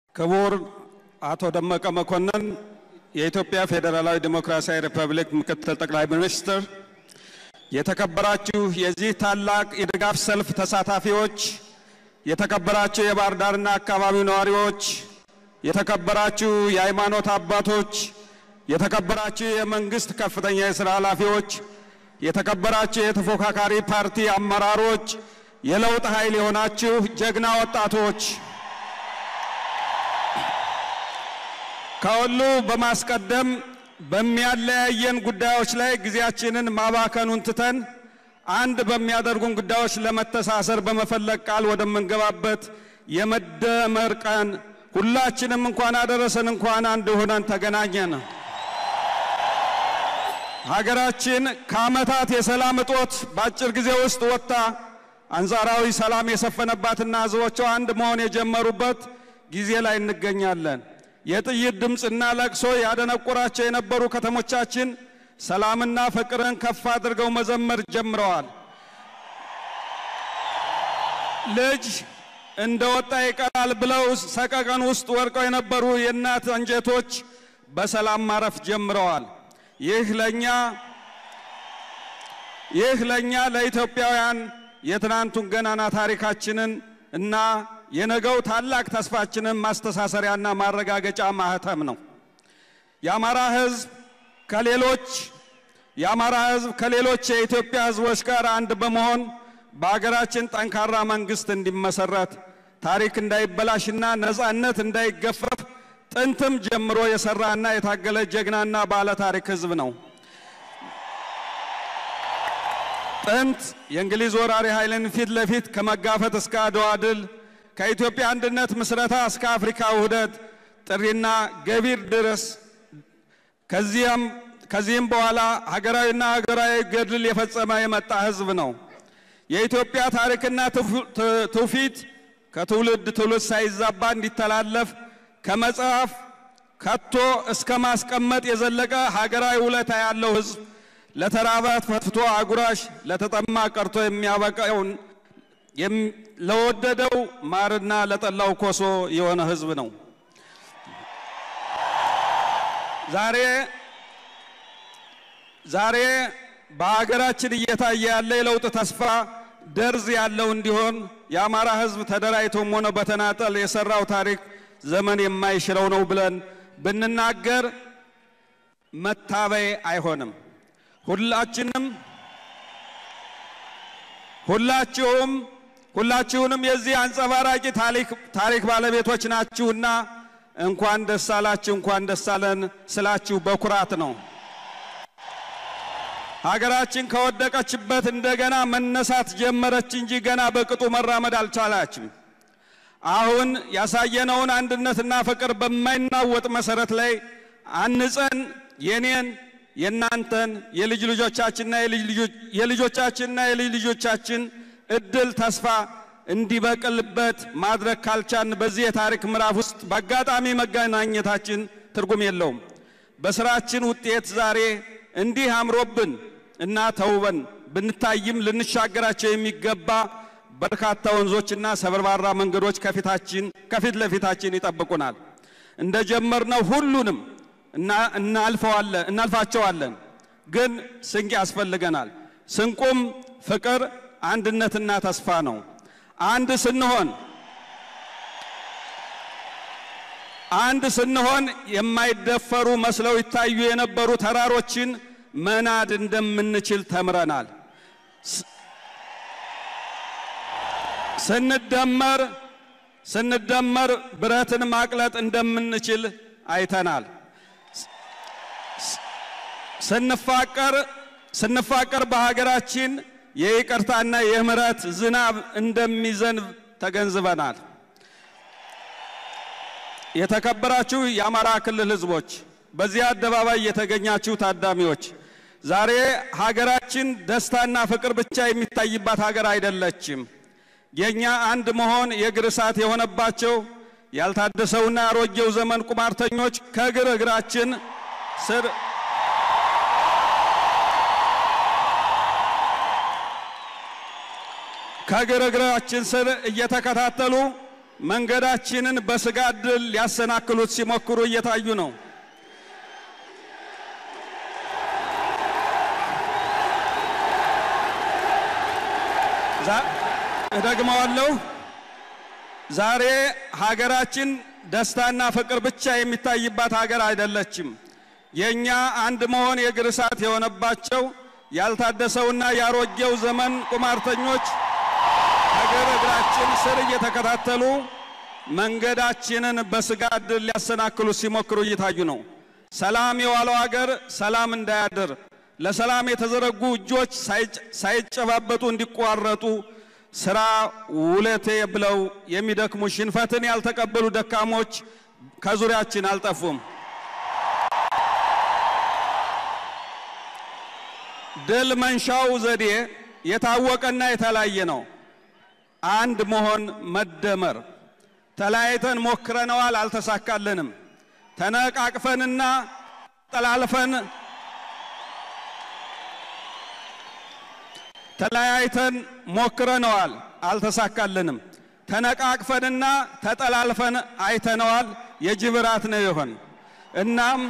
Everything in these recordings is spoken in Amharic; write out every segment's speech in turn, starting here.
ክቡር አቶ ደመቀ መኮንን የኢትዮጵያ ፌዴራላዊ ዴሞክራሲያዊ ሪፐብሊክ ምክትል ጠቅላይ ሚኒስትር፣ የተከበራችሁ የዚህ ታላቅ የድጋፍ ሰልፍ ተሳታፊዎች፣ የተከበራችሁ የባህር ዳርና አካባቢው ነዋሪዎች፣ የተከበራችሁ የሃይማኖት አባቶች፣ የተከበራችሁ የመንግስት ከፍተኛ የሥራ ኃላፊዎች፣ የተከበራችሁ የተፎካካሪ ፓርቲ አመራሮች፣ የለውጥ ኃይል የሆናችሁ ጀግና ወጣቶች ከሁሉ በማስቀደም በሚያለያየን ጉዳዮች ላይ ጊዜያችንን ማባከኑን ትተን አንድ በሚያደርጉን ጉዳዮች ለመተሳሰር በመፈለግ ቃል ወደምንገባበት የመደመር ቀን ሁላችንም እንኳን አደረሰን፣ እንኳን አንድ ሆነን ተገናኘን። ሀገራችን ከዓመታት የሰላም እጦት በአጭር ጊዜ ውስጥ ወጥታ አንጻራዊ ሰላም የሰፈነባትና ሕዝቦቿ አንድ መሆን የጀመሩበት ጊዜ ላይ እንገኛለን። የጥይት ድምፅና ለቅሶ ያደነቁራቸው የነበሩ ከተሞቻችን ሰላምና ፍቅርን ከፍ አድርገው መዘመር ጀምረዋል። ልጅ እንደ ወጣ ይቀራል ብለው ሰቀቀን ውስጥ ወድቀው የነበሩ የእናት አንጀቶች በሰላም ማረፍ ጀምረዋል። ይህ ለኛ ይህ ለኛ ለኢትዮጵያውያን የትናንቱን ገናና ታሪካችንን እና የነገው ታላቅ ተስፋችንን ማስተሳሰሪያና ማረጋገጫ ማህተም ነው። የአማራ ሕዝብ ከሌሎች የአማራ ሕዝብ ከሌሎች የኢትዮጵያ ሕዝቦች ጋር አንድ በመሆን በሀገራችን ጠንካራ መንግስት እንዲመሰረት ታሪክ እንዳይበላሽና ነጻነት እንዳይገፈፍ ጥንትም ጀምሮ የሰራና የታገለ ጀግናና ባለ ታሪክ ሕዝብ ነው። ጥንት የእንግሊዝ ወራሪ ኃይልን ፊት ለፊት ከመጋፈጥ እስከ አድዋ ድል ከኢትዮጵያ አንድነት ምስረታ እስከ አፍሪካ ውህደት ጥሪና ገቢር ድረስ ከዚያም ከዚህም በኋላ ሀገራዊና ሀገራዊ ገድል የፈጸመ የመጣ ህዝብ ነው። የኢትዮጵያ ታሪክና ትውፊት ከትውልድ ትውልድ ሳይዛባ እንዲተላለፍ ከመጽሐፍ ከቶ እስከ ማስቀመጥ የዘለቀ ሀገራዊ ውለታ ያለው ህዝብ ለተራበ ፈትፍቶ አጉራሽ፣ ለተጠማ ቀርቶ የሚያበቃውን ለወደደው ማርና ለጠላው ኮሶ የሆነ ህዝብ ነው። ዛሬ ዛሬ በሀገራችን እየታየ ያለ የለውጥ ተስፋ ደርዝ ያለው እንዲሆን የአማራ ህዝብ ተደራጅቶም ሆነ በተናጠል የሰራው ታሪክ ዘመን የማይሽረው ነው ብለን ብንናገር መታበይ አይሆንም። ሁላችንም ሁላችሁም ሁላችሁንም የዚህ አንጸባራቂ ታሪክ ባለቤቶች ናችሁና እንኳን ደስ አላችሁ፣ እንኳን ደስ አለን ስላችሁ በኩራት ነው። ሀገራችን ከወደቀችበት እንደገና መነሳት ጀመረች እንጂ ገና በቅጡ መራመድ አልቻላችም። አሁን ያሳየነውን አንድነትና ፍቅር በማይናወጥ መሰረት ላይ አንጸን የኔን የእናንተን የልጅ ልጆቻችንና የልጆቻችንና የልጅ ልጆቻችን እድል ተስፋ እንዲበቅልበት ማድረግ ካልቻን በዚህ የታሪክ ምዕራፍ ውስጥ በአጋጣሚ መገናኘታችን ትርጉም የለውም። በስራችን ውጤት ዛሬ እንዲህ አምሮብን እና ተውበን ብንታይም ልንሻገራቸው የሚገባ በርካታ ወንዞችና ሰበርባራ መንገዶች ከፊታችን ከፊት ለፊታችን ይጠብቁናል። እንደጀመርነው ሁሉንም እናልፈዋለን እናልፋቸዋለን። ግን ስንቅ ያስፈልገናል። ስንቁም ፍቅር፣ አንድነትና ተስፋ ነው። አንድ ስንሆን አንድ ስንሆን የማይደፈሩ መስለው ይታዩ የነበሩ ተራሮችን መናድ እንደምንችል ተምረናል። ስንደመር ስንደመር ብረትን ማቅለጥ እንደምንችል አይተናል። ስንፋቀር ስንፋቀር በሀገራችን የይቅርታና የምህረት ዝናብ እንደሚዘንብ ተገንዝበናል። የተከበራችሁ የአማራ ክልል ሕዝቦች፣ በዚህ አደባባይ የተገኛችሁ ታዳሚዎች፣ ዛሬ ሀገራችን ደስታና ፍቅር ብቻ የሚታይባት ሀገር አይደለችም። የእኛ አንድ መሆን የእግር እሳት የሆነባቸው ያልታደሰውና ያሮጌው ዘመን ቁማርተኞች ከእግር እግራችን ስር ከእግር እግራችን ስር እየተከታተሉ መንገዳችንን በስጋት ድል ሊያሰናክሉት ሲሞክሩ እየታዩ ነው። እደግመዋለሁ። ዛሬ ሀገራችን ደስታና ፍቅር ብቻ የሚታይባት ሀገር አይደለችም። የእኛ አንድ መሆን የእግር እሳት የሆነባቸው ያልታደሰውና ያሮጌው ዘመን ቁማርተኞች እግር እግራችን ስር እየተከታተሉ መንገዳችንን በስጋት ድል ሊያሰናክሉ ሲሞክሩ እየታዩ ነው። ሰላም የዋለው አገር ሰላም እንዳያድር ለሰላም የተዘረጉ እጆች ሳይጨባበጡ እንዲቋረጡ ስራ ውለቴ ብለው የሚደክሙ ሽንፈትን ያልተቀበሉ ደካሞች ከዙሪያችን አልጠፉም። ድል መንሻው ዘዴ የታወቀና የተለያየ ነው። አንድ መሆን፣ መደመር። ተለያይተን ሞክረነዋል፣ አልተሳካልንም። ተነቃቅፈንና ጠላልፈን ተለያይተን ሞክረነዋል፣ አልተሳካልንም። ተነቃቅፈንና ተጠላልፈን አይተነዋል፣ የጅብ ራት ነው ይሆን። እናም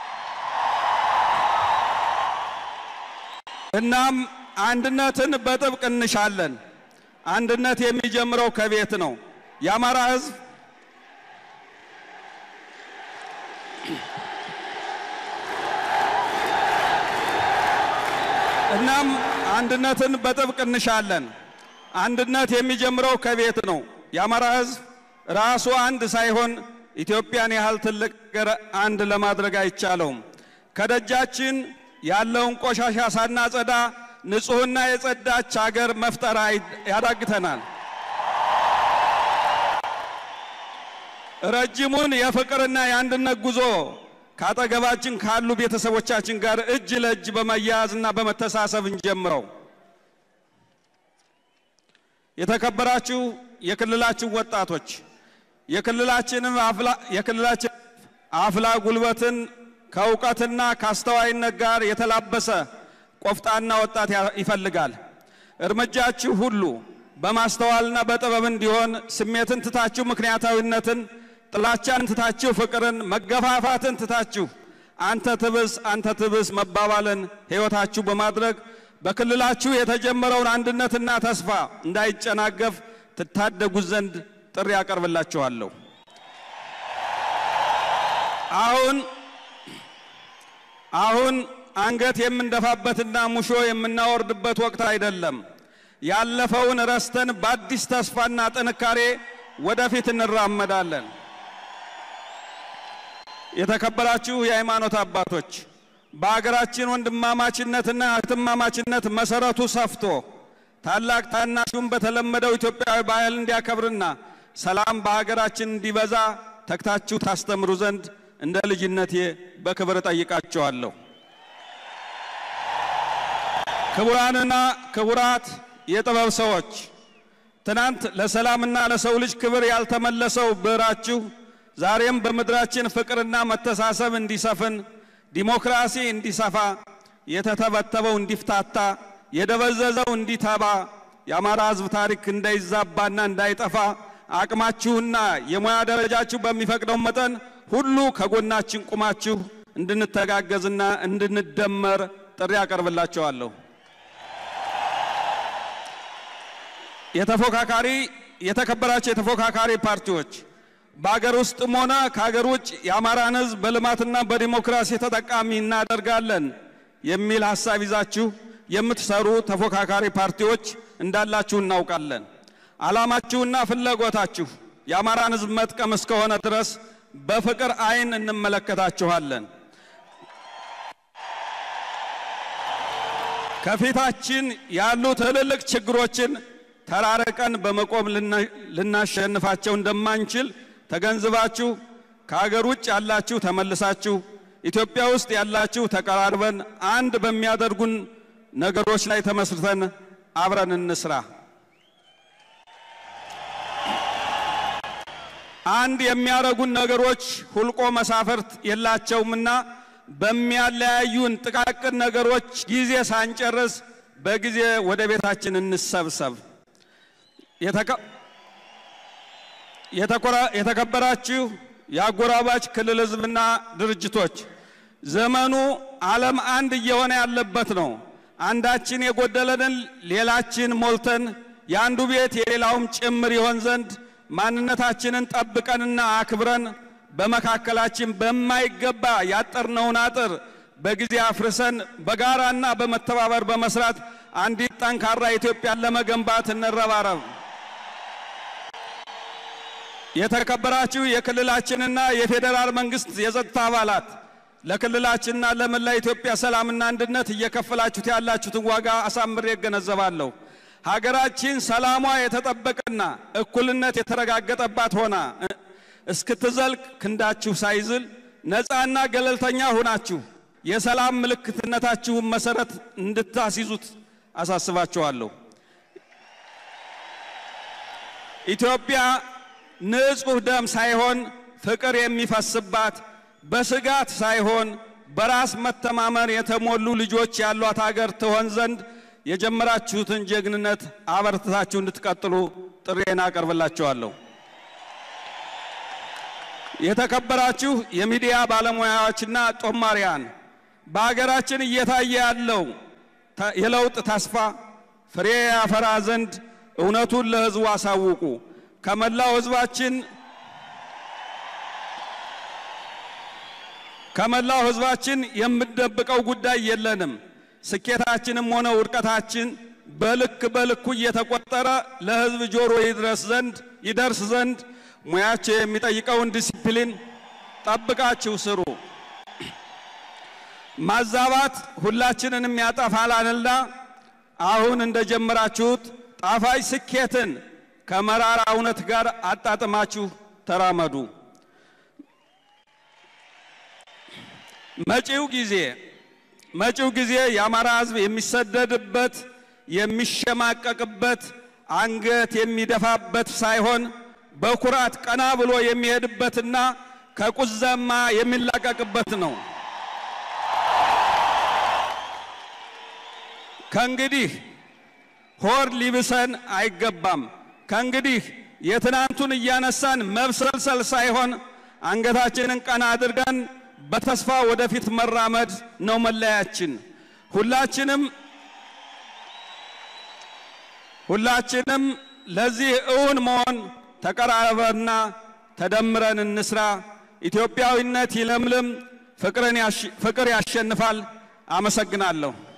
እናም አንድነትን በጥብቅ እንሻለን። አንድነት የሚጀምረው ከቤት ነው። የአማራ ሕዝብ እናም አንድነትን በጥብቅ እንሻለን። አንድነት የሚጀምረው ከቤት ነው። የአማራ ሕዝብ ራሱ አንድ ሳይሆን ኢትዮጵያን ያህል ትልቅ ሀገር አንድ ለማድረግ አይቻለውም። ከደጃችን ያለውን ቆሻሻ ሳናጸዳ ንጹሕና የጸዳች ሀገር መፍጠር ያዳግተናል። ረጅሙን የፍቅርና የአንድነት ጉዞ ከአጠገባችን ካሉ ቤተሰቦቻችን ጋር እጅ ለእጅ በመያያዝና በመተሳሰብ እንጀምረው። የተከበራችሁ የክልላችን ወጣቶች የክልላችንም የክልላችን አፍላ ጉልበትን ከእውቀትና ከአስተዋይነት ጋር የተላበሰ ቆፍጣና ወጣት ይፈልጋል። እርምጃችሁ ሁሉ በማስተዋልና በጥበብ እንዲሆን ስሜትን ትታችሁ ምክንያታዊነትን፣ ጥላቻን ትታችሁ ፍቅርን፣ መገፋፋትን ትታችሁ አንተ ትብስ አንተ ትብስ መባባልን ሕይወታችሁ በማድረግ በክልላችሁ የተጀመረውን አንድነትና ተስፋ እንዳይጨናገፍ ትታደጉት ዘንድ ጥሪ ያቀርብላችኋለሁ። አሁን አሁን አንገት የምንደፋበትና ሙሾ የምናወርድበት ወቅት አይደለም። ያለፈውን ረስተን በአዲስ ተስፋና ጥንካሬ ወደፊት እንራመዳለን። የተከበራችሁ የሃይማኖት አባቶች በአገራችን ወንድማማችነትና እህትማማችነት መሰረቱ ሰፍቶ ታላቅ ታናሹን በተለመደው ኢትዮጵያዊ ባህል እንዲያከብርና ሰላም በሀገራችን እንዲበዛ ተግታችሁ ታስተምሩ ዘንድ እንደ ልጅነቴ በክብር እጠይቃችኋለሁ። ክቡራንና ክቡራት የጥበብ ሰዎች ትናንት ለሰላምና ለሰው ልጅ ክብር ያልተመለሰው ብዕራችሁ ዛሬም በምድራችን ፍቅርና መተሳሰብ እንዲሰፍን፣ ዲሞክራሲ እንዲሰፋ፣ የተተበተበው እንዲፍታታ፣ የደበዘዘው እንዲተባ፣ የአማራ ሕዝብ ታሪክ እንዳይዛባና እንዳይጠፋ አቅማችሁና የሙያ ደረጃችሁ በሚፈቅደው መጠን ሁሉ ከጎናችን ቁማችሁ እንድንተጋገዝና እንድንደመር ጥሪ አቀርብላችኋለሁ። የተፎካካሪ የተከበራቸው የተፎካካሪ ፓርቲዎች በአገር ውስጥም ሆነ ከአገር ውጭ የአማራን ሕዝብ በልማትና በዲሞክራሲ ተጠቃሚ እናደርጋለን የሚል ሀሳብ ይዛችሁ የምትሰሩ ተፎካካሪ ፓርቲዎች እንዳላችሁ እናውቃለን። ዓላማችሁና ፍላጎታችሁ የአማራን ሕዝብ መጥቀም እስከሆነ ድረስ በፍቅር ዓይን እንመለከታችኋለን። ከፊታችን ያሉ ትልልቅ ችግሮችን ተራርቀን በመቆም ልናሸንፋቸው እንደማንችል ተገንዝባችሁ ከሀገር ውጭ ያላችሁ ተመልሳችሁ ኢትዮጵያ ውስጥ ያላችሁ ተቀራርበን አንድ በሚያደርጉን ነገሮች ላይ ተመስርተን አብረን እንስራ። አንድ የሚያደርጉን ነገሮች ሁልቆ መሳፍርት የላቸውምና በሚያለያዩን ጥቃቅን ነገሮች ጊዜ ሳንጨርስ በጊዜ ወደ ቤታችን እንሰብሰብ። የተከበራችሁ የአጎራባች ክልል ሕዝብና ድርጅቶች ዘመኑ ዓለም አንድ እየሆነ ያለበት ነው። አንዳችን የጎደለንን ሌላችን ሞልተን የአንዱ ቤት የሌላውም ጭምር ይሆን ዘንድ ማንነታችንን ጠብቀንና አክብረን በመካከላችን በማይገባ ያጠርነውን አጥር በጊዜ አፍርሰን በጋራና በመተባበር በመስራት አንዲት ጠንካራ ኢትዮጵያን ለመገንባት እንረባረብ። የተከበራችሁ የክልላችንና የፌዴራል መንግስት የጸጥታ አባላት ለክልላችንና ለመላ ኢትዮጵያ ሰላምና አንድነት እየከፈላችሁት ያላችሁትን ዋጋ አሳምሬ እገነዘባለሁ። ሀገራችን ሰላሟ የተጠበቀና እኩልነት የተረጋገጠባት ሆና እስክትዘልቅ ክንዳችሁ ሳይዝል ነፃና ገለልተኛ ሆናችሁ የሰላም ምልክትነታችሁን መሰረት እንድታስይዙት አሳስባችኋለሁ። ኢትዮጵያ ንጹሕ ደም ሳይሆን ፍቅር የሚፈስባት በስጋት ሳይሆን በራስ መተማመን የተሞሉ ልጆች ያሏት ሀገር ትሆን ዘንድ የጀመራችሁትን ጀግንነት አበርትታችሁ እንድትቀጥሉ ጥሬን አቀርብላችኋለሁ። የተከበራችሁ የሚዲያ ባለሙያዎችና ጦማሪያን በሀገራችን እየታየ ያለው የለውጥ ተስፋ ፍሬ ያፈራ ዘንድ እውነቱን ለሕዝቡ አሳውቁ። ከመላው ሕዝባችን ከመላው ሕዝባችን የምደብቀው ጉዳይ የለንም። ስኬታችንም ሆነ ውድቀታችን በልክ በልኩ እየተቆጠረ ለሕዝብ ጆሮ ይድረስ ዘንድ ይደርስ ዘንድ ሙያቸው የሚጠይቀውን ዲሲፕሊን ጠብቃችሁ ስሩ። ማዛባት ሁላችንንም ያጠፋላልና አሁን እንደጀመራችሁት ጣፋጭ ስኬትን ከመራራ እውነት ጋር አጣጥማችሁ ተራመዱ። መጪው ጊዜ መጪው ጊዜ የአማራ ሕዝብ የሚሰደድበት የሚሸማቀቅበት አንገት የሚደፋበት ሳይሆን በኩራት ቀና ብሎ የሚሄድበትና ከቁዘማ የሚላቀቅበት ነው። ከእንግዲህ ሆድ ሊብሰን አይገባም። ከእንግዲህ የትናንቱን እያነሳን መብሰልሰል ሳይሆን አንገታችንን ቀና አድርገን በተስፋ ወደፊት መራመድ ነው መለያችን። ሁላችንም ሁላችንም ለዚህ እውን መሆን ተቀራረበና ተደምረን እንስራ። ኢትዮጵያዊነት ይለምልም፣ ፍቅር ያሸንፋል። አመሰግናለሁ።